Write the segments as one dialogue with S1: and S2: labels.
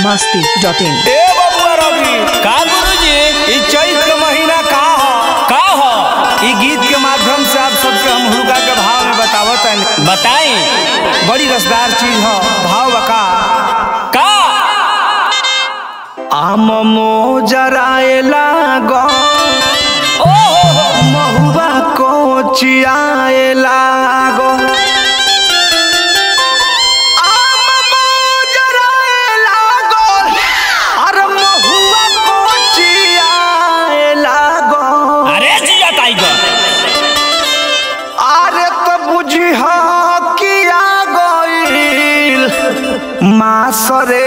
S1: masti.in
S2: ए बबुआ रवि
S3: का गुरुजी
S2: ई चैत के महीना का ह
S3: का हो
S2: ई गीत के माध्यम से आप सबके हम हुड़का के भाव में बतावत हन
S3: बताई
S2: बड़ी रसदार चीज ह भाव बका
S3: का
S2: आम मोजराए लागो
S3: ओ हो हो
S2: महुआ कोचियाए लागो आम मोजराए लागो, अरे महुआ कोचियाए लागो।
S3: अरे जिया टाइगर
S2: अरे तो बुझी किया गईल मासरे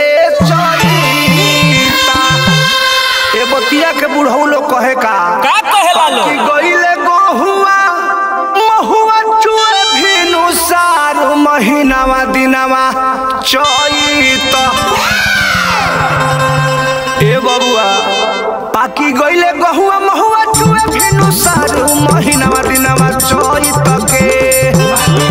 S2: चरिता ए बतिया के बुढ़ऊ लोग कहे का
S3: का कहेला लो
S2: कि गईले गहुआ महुआ चुए भिनु सारू महीनावा दिनावा चैत ए बबुआ पाकी गईले गहुआ महुआ चुए भिनु सारू महीनावा दिनावा चैत के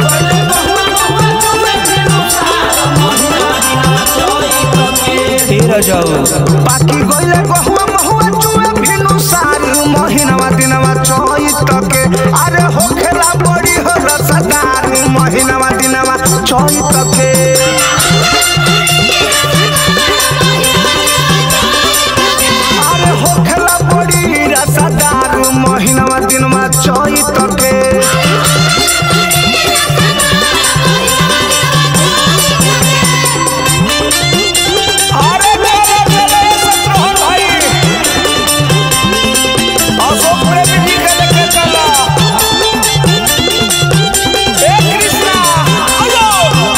S2: तेरा जाऊ पाकी गईले गहुआ महुआ चुए भिनु सारू महीनावा दिनावा चैत के अरे होखेला बड़ी हो रसदार महीनावा दिनावा चैत के अरे होखेला बड़ी रसदार महीनावा दिनवा चैत के अरे मेरे मेरे शत्रुघ्न भाई अशोक प्रेमी जी के लेके चला ए कृष्णा आयो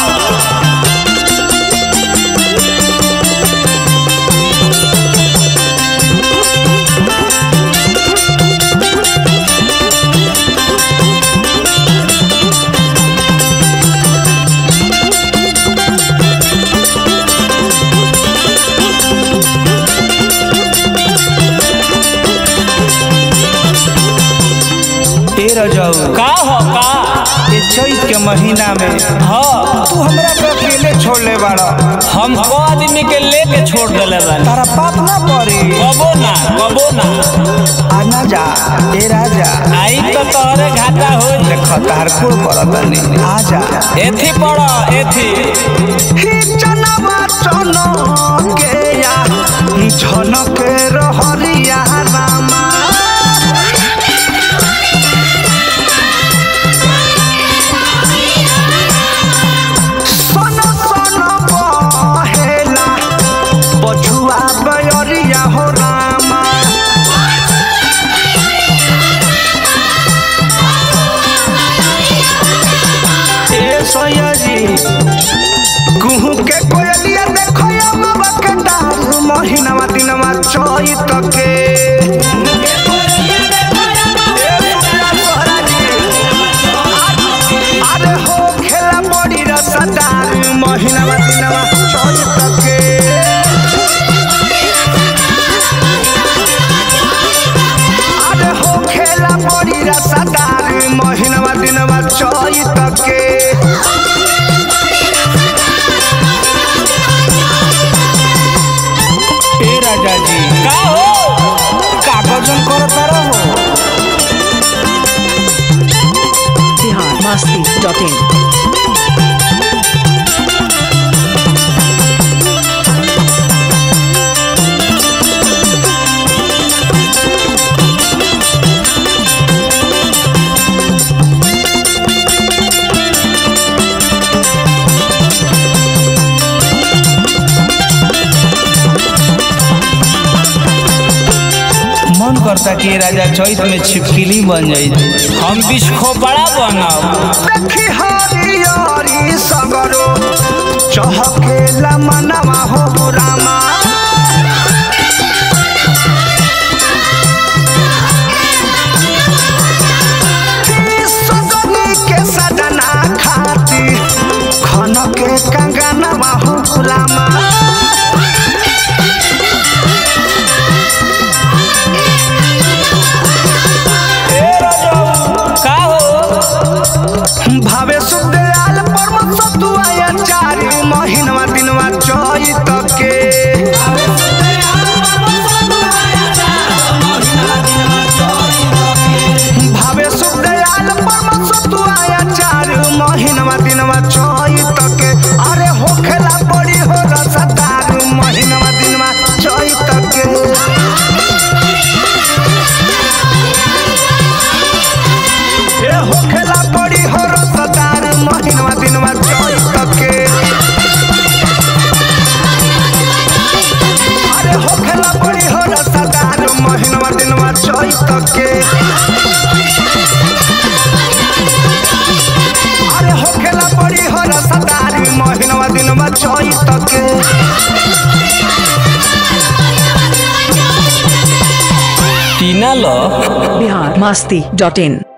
S2: तेरह जाऊ
S3: का हो का
S2: ये चैत के महीना में
S3: हो
S2: तू हमरा के अकेले छोड़ ले बाड़ा
S3: हम को आदमी के लेके छोड़ देले बानी
S2: तारा पाप ना पड़ी
S3: कबो ना कबो ना
S2: आना जा ए राजा
S3: आई तो तोहरे घाटा हो
S2: देख तार कुल करतनी आ जा
S3: एथी पड़ो एथी
S2: ही जनवा चनो के या झनक रहरिया रामा सन सन बहेला बछुआ बयरिया हो रामा ए सयाजी कुहू के कोयलिया देखो या बाबा के डाल महीनावा दिनवा चैत के ए सुनिया सोहराजी, अरे हो खेला बड़ी रसदार महीनावा दिनवा चैत के अरे हो खेला बड़ी रसदार महीनावा दिनवा चैत के ए राजा जी
S3: का हो
S2: कागजन करता रहो
S1: बिहार masti.in
S2: मन करता कि ये राजा चैत में छिपकली बन जाई
S3: हम बिस्खो बड़ा बनब
S2: देखी हरियरी सगरो चहकेला मनवा हो रामा सजनी के सजना खाती खन के कंगनवा हो रामा
S3: का हो
S2: भावे सुदयाल परम सतुआ चार महीनवा दिनवा चैत के ए होखेला बड़ी हो रसदार महीनवा दिनवा चैत के अरे होखेला बड़ी हो रसदार महीनवा दिनवा चैत के अरे होखेला बड़ी हो रसदार महीनवा दिनवा चैत के
S3: टीना लो
S1: बिहार मस्ती डॉट इन